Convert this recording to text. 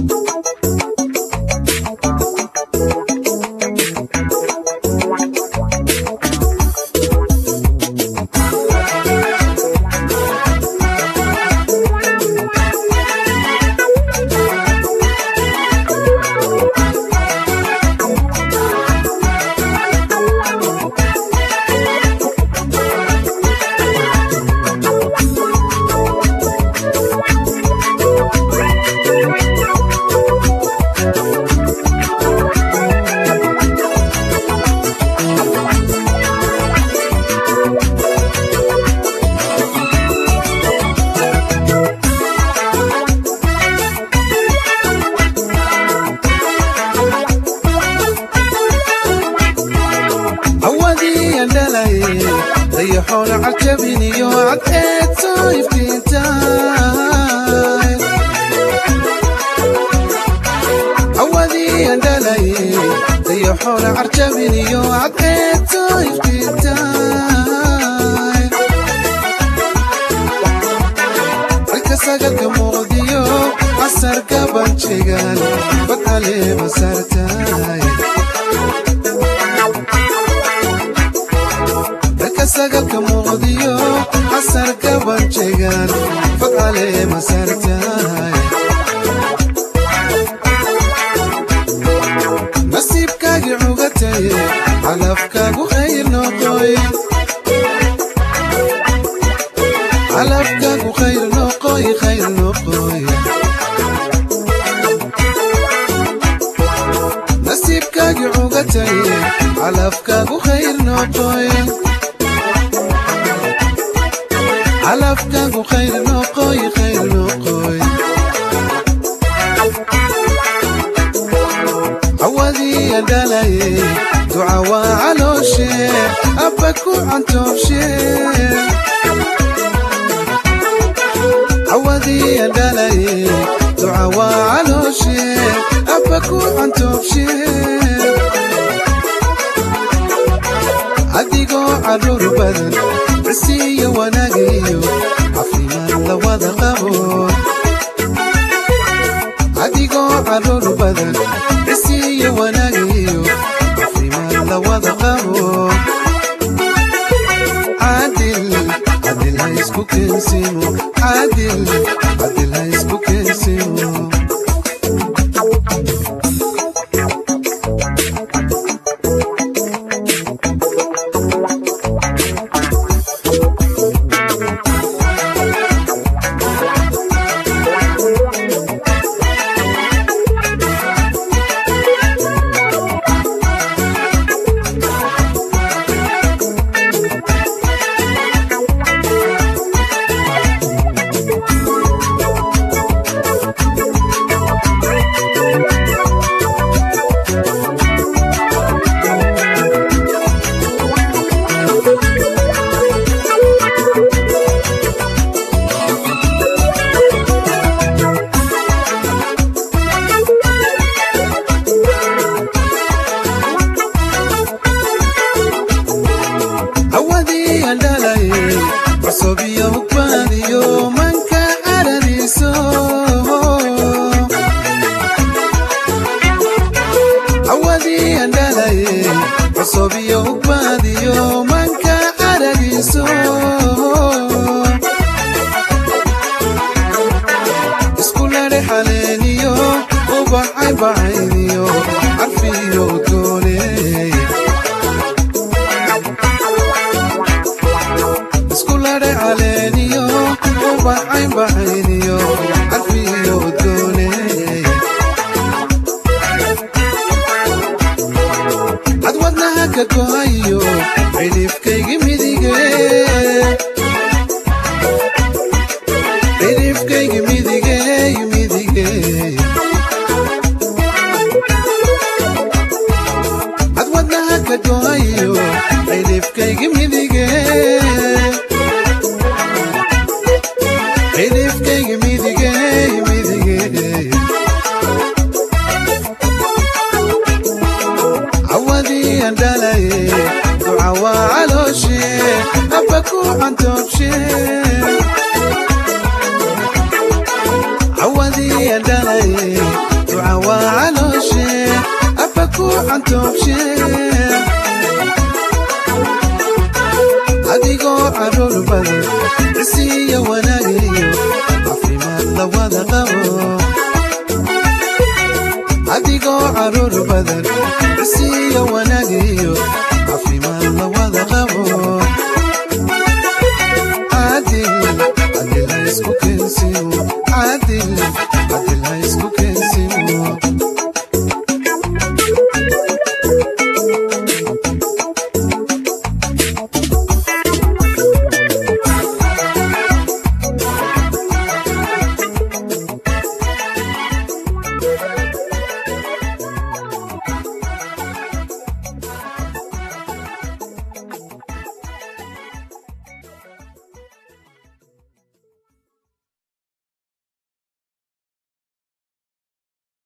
hawadii andhalay dayaxoona cajabiniyo cadceedso iftiintaay hawadii andhalay dayaxoona carjabiniyo cadceedso iftiintaay halka sagalka muuqdiyo casarka banjegan badcaleema saartaay halka sagalka muuqdiyo casarka banjegan badcaleema saartaay nasiibkaagii cugatay calafkaagu khayr noqoy calafkaagu khayr noqoy khayr noqoy nasiibkaagii cugatay calafkaagu khayr noqoy calafkaagu khayr noqoy khayr noqoy hawadii andhalay duca waa calooshe abba ku cantoobshe hawadii andhalay duca waa calooshe abba ku cantoobshe adigoo caruur badan cisiiyo wanaagiyo caafimaad la wada qabo adigoo caruur badan cisiiyo wanaagiyo caafimaad la wada qabo caadil cadil ha isku keensimo caadil cadil ha isku keensimo hawadii andhalay cusub iyo hugbaadiyo manka carariso hawadii andhalay cusub iyo hugbaadiyo manka carariso iskulare xaleeniyo ubaxay bacayniyo carfiyo dooney iskulare caleeniyo ubaxay baxayniyo carfiyo dooney cadwadnaha ka gohayo cidhifkaygi midige cidhifkaygi midigey midigey cadwadnaha ka gohayo cidhifkaygi midige cidhifkaygi midigey midigey cawadii andhalay duca waa calooshe abba ku cantoobshe cawadii andhalay toobshee adigoo caruur badan cisiiyo wanaagiyo caafimaad la wada qabo adigoo caruur badan